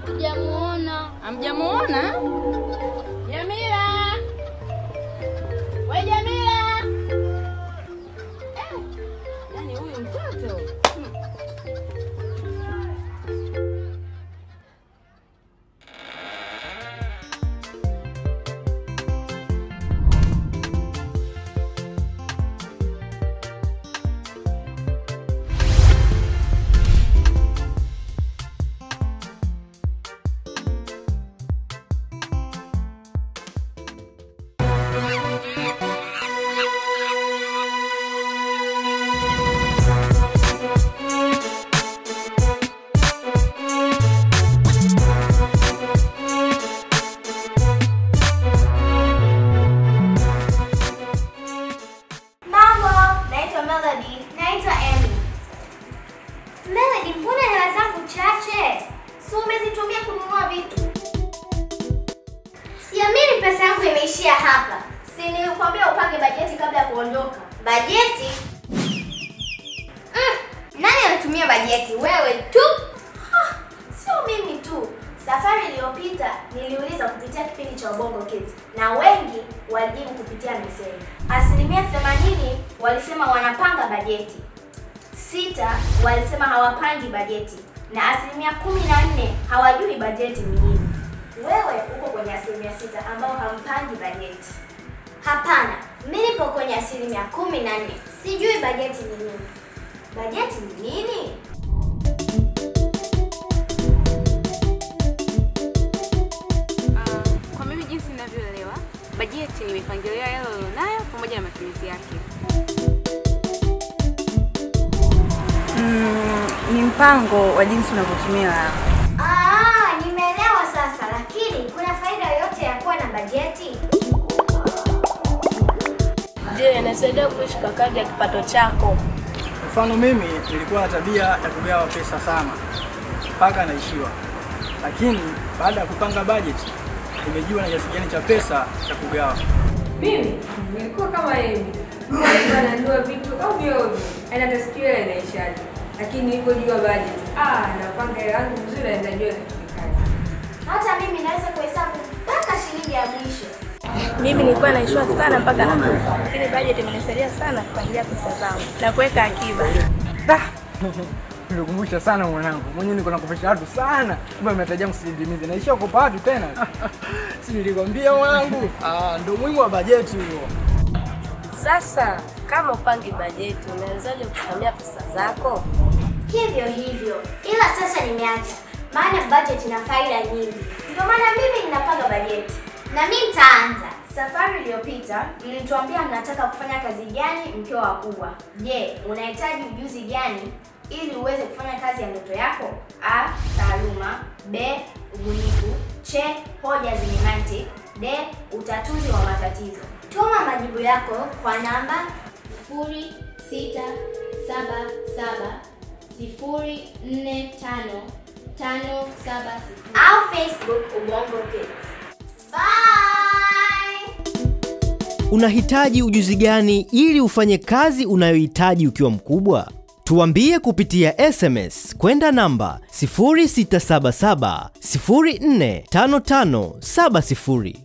Sijamuona. Hamjamuona? Jamila! We Jamila! Eh, Yaani huyu mtoto. Hmm. Mambo, naitwa Melody. Naitwa Emmy. Melody, mbona hela zangu chache? Si umezitumia kununua vitu? Siamini pesa yangu imeishia hapa. Si nilikwambia upange bajeti kabla ya kuondoka. Bajeti? Mm, nani anatumia bajeti? Wewe tu? Ha, sio mimi tu. Safari iliyopita niliuliza kupitia kipindi cha Ubongo Kids na wengi walijibu kupitia meseji. Asilimia 80 walisema wanapanga bajeti, sita walisema hawapangi bajeti na asilimia kumi na nne hawajui bajeti ni nini. Wewe uko kwenye asilimia sita ambao hampangi bajeti. Hapana, mimi nipo kwenye asilimia kumi na nne sijui bajeti ni nini. Bajeti ni nini? Ah, Kwa mimi jinsi ninavyoelewa, bajeti ni mipangilio ya hela ulionayo pamoja na matumizi yake. Mm, ni mpango wa jinsi unavyotumia hela. Ah, nimeelewa sasa, lakini kuna faida yoyote ya kuwa na bajeti? Je, inasaidia kuishi kwa kadri ya kipato chako? Mfano mimi nilikuwa na tabia ya kugawa pesa sana mpaka naishiwa, lakini baada ya kupanga bajeti nimejua na kiasi gani cha pesa cha kugawa. Mimi nilikuwa kama Emi, nilikuwa nanunua vitu ovyo ovyo, yaani hata siku ile inaishaje, lakini nilipojua budget, ah, napanga hela yangu vizuri na najua inatumikaje. Hata mimi naweza kuhesabu mpaka shilingi ya mwisho. Mimi nilikuwa naishiwa sana mpaka nakufa, lakini bajeti imenisaidia sana kupangilia pesa zangu na kuweka akiba. Nilikumbusha sana mwanangu, mwenyewe niko nakopesha watu sana, kumbe mnatarajia msindimize, naishia kukopa watu tena. Si nilikwambia mwanangu? Ah, ndio muhimu wa bajeti huo. Sasa kama upangi bajeti, unawezaje kusimamia pesa zako? Hivyo hivyo, ila sasa nimeacha, maana budget ina faida nyingi. Ndio maana mimi ninapanga bajeti na mimi nitaanza. Safari iliyopita mlituambia mnataka kufanya kazi gani mkiwa wakubwa. Je, unahitaji ujuzi gani ili uweze kufanya kazi ya ndoto yako? A. Taaluma. B. Ubunifu. C. Hoja zenye mantiki. D. Utatuzi wa matatizo. Tuma majibu yako kwa namba 0677 sifuri nne tano tano saba sifuri au Facebook Ubongo Kids. Bye! Unahitaji ujuzi gani ili ufanye kazi unayohitaji ukiwa mkubwa? Tuambie kupitia SMS kwenda namba 0677 045570.